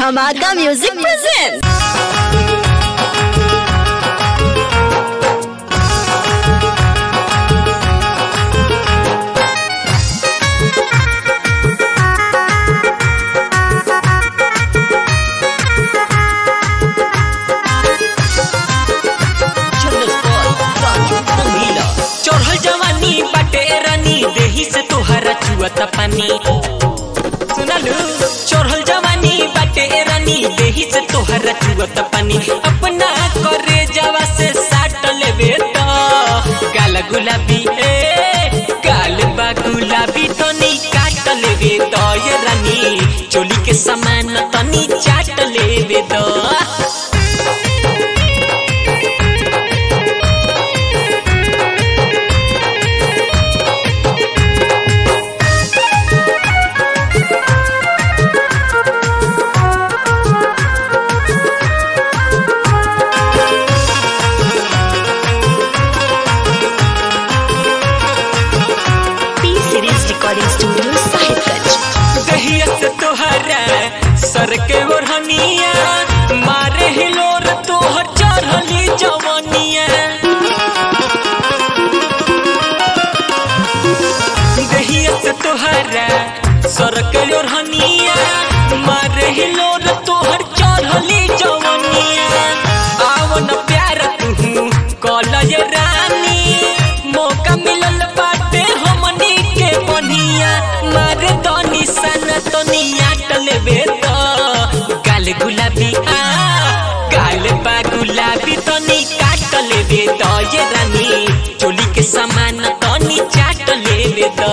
Dhamaka Music presents. चढ़ल जवानी बाटे रानी देही से तोहरा चुअता पानी सुनलू चढ़ल जवानी बाटे रानी देही से तोहरा चुअता पानी अपना करे जवा से साट लेबे तो गाल गुलाबी ए गाल बा गुलाबी तनी काट लेबे तो ये रानी चोली के समान तनी चाट लेबे तो P Series Recording Studio, Sahibganj. दहिया से तोहरा सर के ओढ़निया मारे हिलोर तोहर चढ़ली जवनिया दहिया से तोहरा सर के ओढ़निया मारे हिलोर तोहर चढ़ली जवनिया आवन प्यार तू कॉलेज रानी मौका मिलल बाटे हमनी के बनिया मारे दनी सन तनिया टलेबे तो गाल गुलाबी आ गाल बा गुलाबी तनी काट लेबे तो ये रानी चोली के सामान तनी चाट लेबे तो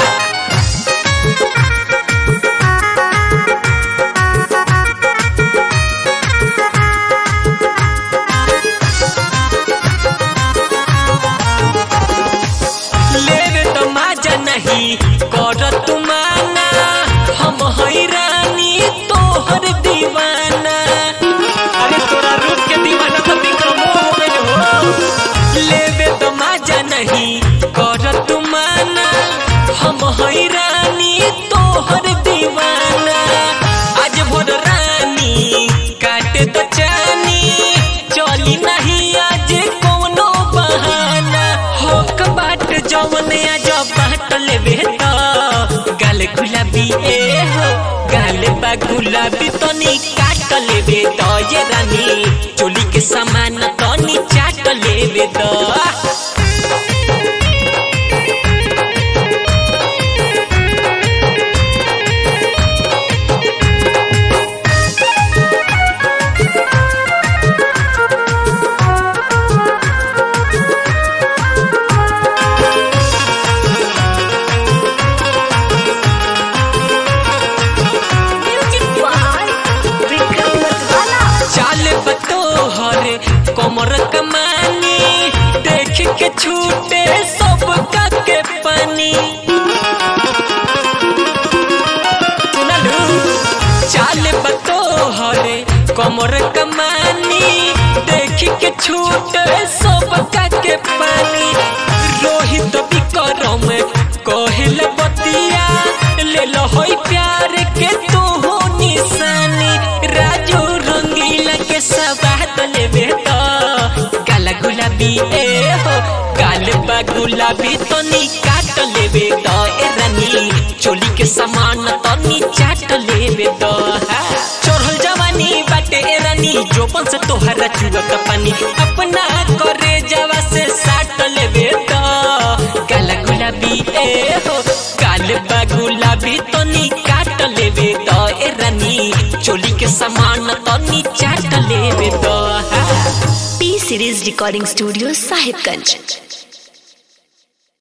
लेवे तो माजा नहीं कर तुमाना हम हैरानी तोहर दीवाना अरे तोरा रूप के दीवाना तो विक्रमो हो गइल हो लेवे तो माजा नहीं कर तुमाना हम हैरानी तोहर दीवाना आज भोर रानी काटे तो चानी चली नहीं आज कोनो बहाना हो बाट जवन आज बाट लेबे तो गाल गुलाबी ए हो गाल बा गुलाबी तनी काट लेबे तो ये रानी चोली के सामान तनी चाट लेबे तो Music by Vikram Matwala. चाल बतोहर कमर कमानी देख के छूटे सब का के पानी सुनलू चाल बतोहर कमर कमानी देख के छूटे सब का के पानी रोहित विक्रम कहल बतिया ले लो होई प्यार के तू हो निशानी राजू रंगीला के सवाद लेबे तो गाल गुलाबी ए हो गाल बा गुलाबी तनी काट लेबे तो ए रानी चोली के सामान तनी चाट लेबे तो हा। चढ़ल जवानी बाटे ए रानी जोपन से तोहरा चुअत पानी अपना करे जवा से साट लेबे तो गाल गुलाबी ए हो गाल बा गुलाबी तनी काट लेबे तो ए रानी चोली के सामान तनी चाट लेबे तो हा। P Series Recording Studio, Sahibganj.